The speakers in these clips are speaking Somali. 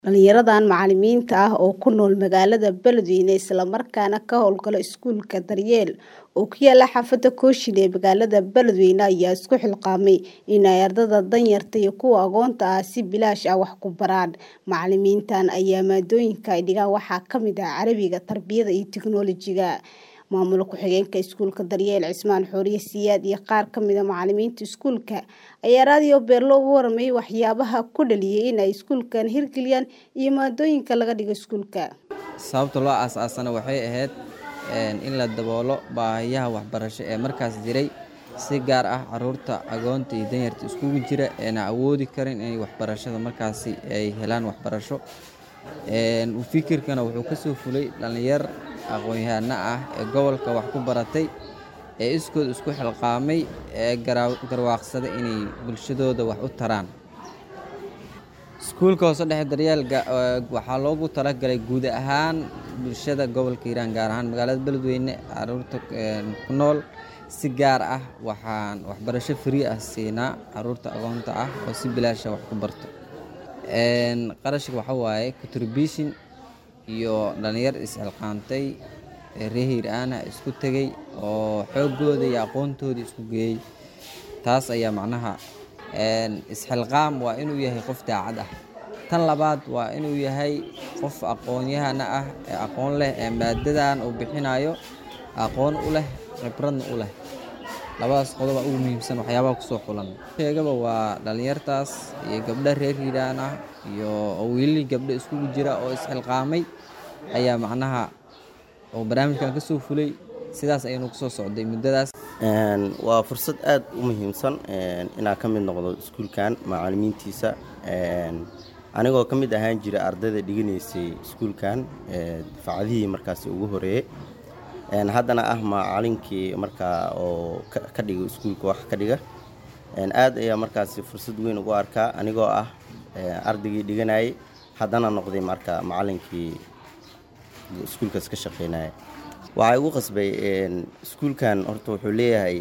Dhalinyaradan macalimiinta ah oo ku nool magaalada Beledweyne isla markaana ka hawlgala iskuulka Daryeel oo ku yaala xaafadda Kooshin ee magaalada Beledweyne ayaa isku xilqaamay in ay ardayda danyarta iyo kuwa agoonta ah si bilaash ah wax ku baraan. Macalimiintan ayaa maadooyinka ay dhigaan waxaa ka mid ah Carabiga, Tarbiyada iyo Tiknoolajiga. Maamul ku-xigeenka iskuulka Daryeel Cismaan Xooriye Siyaad iyo qaar ka mid ah macalimiinta iskuulka ayaa raadiyo Beelo uga warramay waxyaabaha ku dhaliyay in ay iskuulkan hirgeliyaan iyo maadooyinka laga dhigo iskuulka. Sababta loo aasaasana waxay ahayd in la daboolo baahiyaha waxbarasho ee markaas jiray si gaar ah carruurta agoonta iyo danyarta iskugu jira ee aan awoodi karin inay waxbarashada markaasi ay helaan waxbarasho. Fikirkana wuxuu ka soo fulay dhalinyar aqoon-yahano ah ee gobolka wax ku baratay ee iskood isku xilqaamay ee garwaaqsaday inay bulshadooda wax u taraan. Iskuulka hoose dhexe Daryeel waxaa loogu talagalay guud ahaan bulshada gobolka Hiiraan gaar ahaan magaalada Beledweyne carruurta ku nool si gaar ah waxaan waxbarasho free ah siinaa carruurta agoonta ah oo si bilaash ah wax ku barto. Qarashka waxaa waaye contribution iyo dhalinyar is xilqaamtay reer Hiiraan ah isku tagay oo xoogooda iyo aqoontooda isku geeyay. Taas ayaa macnaha is xilqaam waa inuu yahay qof daacad ah. Tan labaad waa inuu yahay qof aqoon-yahana ah ee aqoon leh ee maadadan uu bixinayo aqoon u leh khibradna u leh. Labadaas qodob ugu muhiimsan waxyaabaha ku soo xulan. Sheegaba waa dhalinyartaas iyo gabdho reer Hiiraan ah iyo wiilal gabdho iskugu jira oo is xilqaamay ayaa macnaha oo barnaamijkan ka soo fulay sidaas ayaynu ku soo socday muddadaas. Waa fursad aad u muhiimsan inaan ka mid noqdo iskuulkan macalimiintiisa. Anigoo ka mid ahaan jiray ardayda dhiganaysay iskuulkan dafcadihii markaasi ugu horeeyay. Haddana ah macalinkii markaa oo ka dhiga iskuulka wax ka dhiga. Aad ayaa markaasi fursad weyn ugu arkaa anigoo ah ardaygii dhiganayay haddana noqday marka macalinkii iskuulkaas ka shaqeynayay. Waxaa igu qasbay iskuulkan horta wuxuu leeyahay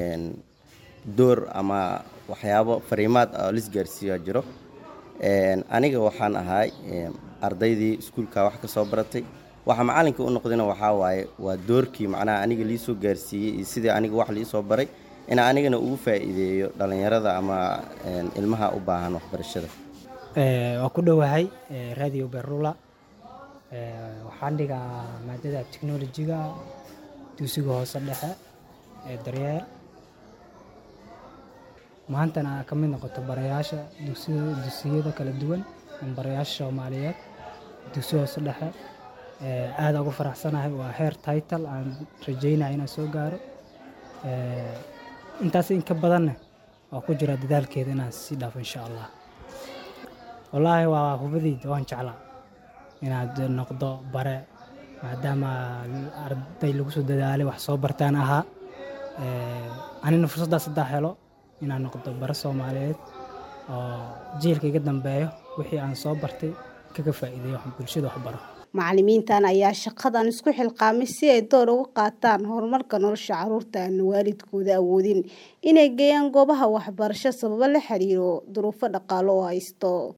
door ama waxyaabo fariimaad ah oo la isgaarsiiyaa jiro. Aniga waxaan ahay ardaydii iskuulka wax ka soo baratay. Waxa macalinka u noqdayna waxaa waaye waa doorkii macnaha aniga lii soo gaarsiiyey iyo sidii aniga wax lii soo baray in anigana ugu faa'iideeyo dhalinyarada ama ilmaha u baahan waxbarashada. Waan ku dhowahay raadiyo Beerlula. Waxaan dhigaa maadada Tiknoolajiga dugsiga hoose dhexe ee Daryeel. Maantana ka mid noqoto barayaasha dugsiyada kala duwan barayaasha Soomaaliyeed dugsiga hoose dhexe. Aad ugu faraxsanahay waa heer title aan rajeynayo inaan soo gaaro. Intaas in ka badanna waan ku jiraa dadaalkeeda inaan sii dhaafo insha Allah. Wallaahi waa hubadayda waan jeclaa inaad noqdo bare maadaama arday lagu soo dadaalay wax soo bartaan ahaa. Anina fursaddaas haddaan helo inaan noqdo bare Soomaaliyeed oo jiilka iga dambeeyo wixii aan soo bartay kaga faa'iideeyo bulshada wax baro. Macalimiintan ayaa shaqadan isku xilqaamay si ay door uga qaataan horumarka nolosha carruurta aan waalidkooda awoodin inay geeyaan goobaha waxbarasho sababo la xiriira duruufo dhaqaale oo haysto.